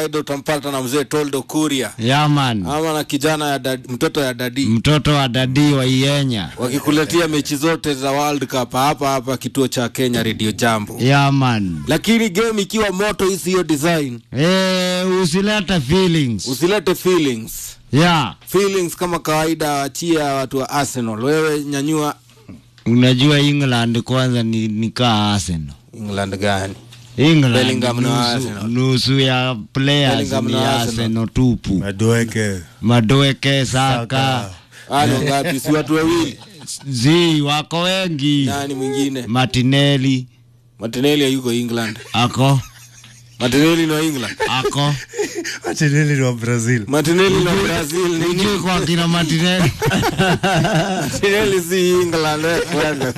kawaida utampata na mzee Toldo Kuria yaman ama na kijana ya dad, mtoto ya dadi mtoto wa dadi wa Ienya wakikuletea mechi zote za World Cup hapa hapa kituo cha Kenya Radio Jambo. yaman Lakini game ikiwa moto hii siyo design, e, usilete feelings usilete feelings. ya Feelings kama kawaida, achia watu wa Arsenal. Wewe nyanyua unajua England kwanza ni, ni kaa Arsenal England gani? England Bellingham na nusu, Arsenal. nusu ya players Bellingham ni na Arsenal. Arsenal tupu Madueke. Madoeke Saka Ano ngapi? Si watu wawili? zi wako wengi Nani mwingine? Martinelli Martinelli hayuko England. ako Martinelli ni wa England. ako Martinelli ni wa Brazil. Martinelli ni wa Brazil. Ni Ujui kwa kina Martinelli Martinelli si England. eh, kwanza.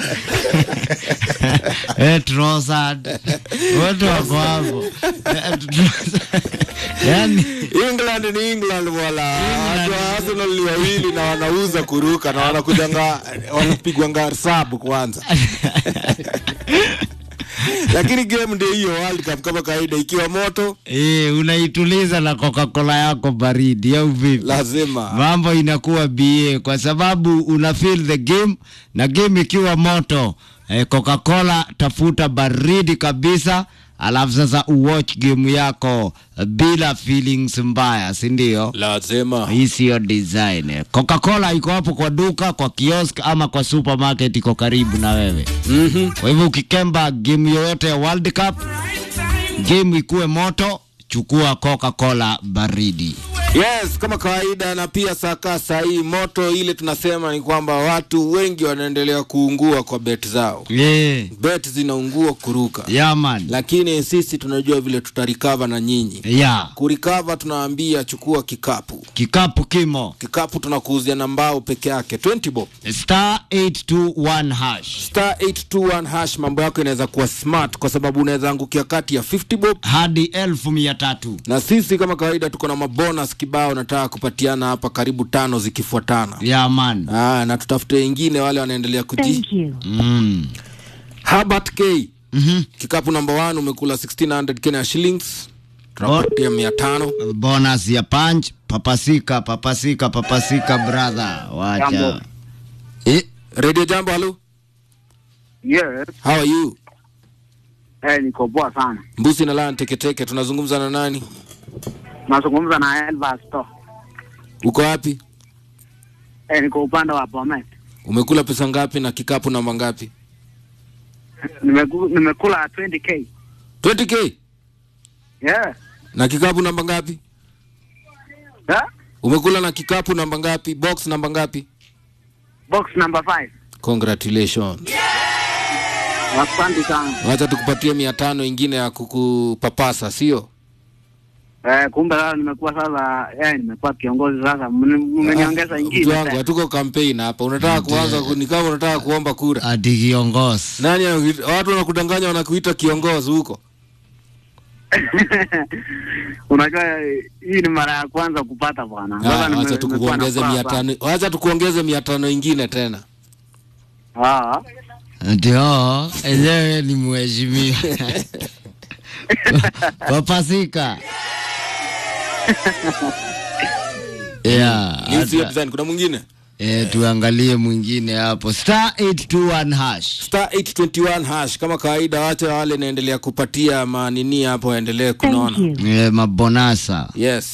eh, Trossard wote wako hapo Eh, Trossard. yani England ni England wala watu wa Arsenal ni wawili na wanauza kuruka na wanakujanga wanapigwanga sabu kwanza. Lakini game ndio hiyo World Cup kama kawaida ikiwa moto eh, unaituliza na Coca-Cola yako baridi au vipi? lazima mambo inakuwa ba kwa sababu una feel the game na game ikiwa moto eh, Coca-Cola tafuta baridi kabisa alafu sasa uwatch game yako eh, bila feelings mbaya si ndio lazima hii siyo design eh. Coca-Cola iko hapo kwa duka kwa kiosk ama kwa supermarket iko karibu na wewe Mhm. kwa hivyo ukikemba game yoyote ya World Cup game ikuwe moto chukua Coca-Cola baridi Yes, kama kawaida na pia saka saa hii moto ile tunasema ni kwamba watu wengi wanaendelea kuungua kwa bet zao. yeah. Bet zinaungua kuruka. yeah, man. Lakini sisi tunajua vile tutarikava na nyinyi. yeah. Kurikava tunaambia chukua kikapu. kikapu kimo Kikapu tunakuuzia na mbao peke yake 20 bob. star 821 hash Star 821 hash mambo yako inaweza kuwa smart kwa sababu unaweza angukia kati ya 50 bob hadi elfu mia tatu na sisi kama kawaida tuko na mabonus kibao nataka kupatiana hapa karibu tano zikifuatana. ya man Ah, na tutafute wengine wale wanaendelea kuji Thank you. mm. Herbert K mm-hmm. kikapu namba 1 umekula 1600 Kenya shillings tunapatia mia tano bonus ya punch papasika papasika papasika brother wacha Jambo. eh, radio jambo halo Yes, how are you eh, niko poa sana. mbusi na lan teketeke tunazungumza na nani Nazungumza na Elvas to. uko wapi Eh, niko upande wa Bomet. umekula pesa ngapi na kikapu namba ngapi Nimeku, nimekula 20k. 20k Yeah. na kikapu namba ngapi Yeah? umekula na kikapu namba ngapi box namba ngapi Box number 5. congratulations Asante sana. wacha tukupatie mia tano ingine ya kukupapasa sio Eh, kumbe sasa nimekuwa sasa eh, nimekuwa kiongozi sasa. Mmeni- Mmeniongeza Mtu ingine. wangu tena. hatuko campaign hapa unataka kuanza ku- ni kama unataka kuomba kura ati kiongozi nani anakuita- watu wanakudanganya wanakuita kiongozi huko Unajua eh, hii ni mara ya kwanza kupata bwana. Sasa Ah, nime- wacha nimekuwa tukuongeze na mia furaha tano wacha tukuongeze mia tano ingine tena sana. Ah. ati oo enyewe ni mheshimiwa papasika yeah, Ni sio hata- design kuna mwingine eh, tuangalie mwingine hapo star 821 hash star 821 hash kama kawaida wacha wale naendelea kupatia manini hapo waendelee Thank kunaona you. eh, mabonasa yes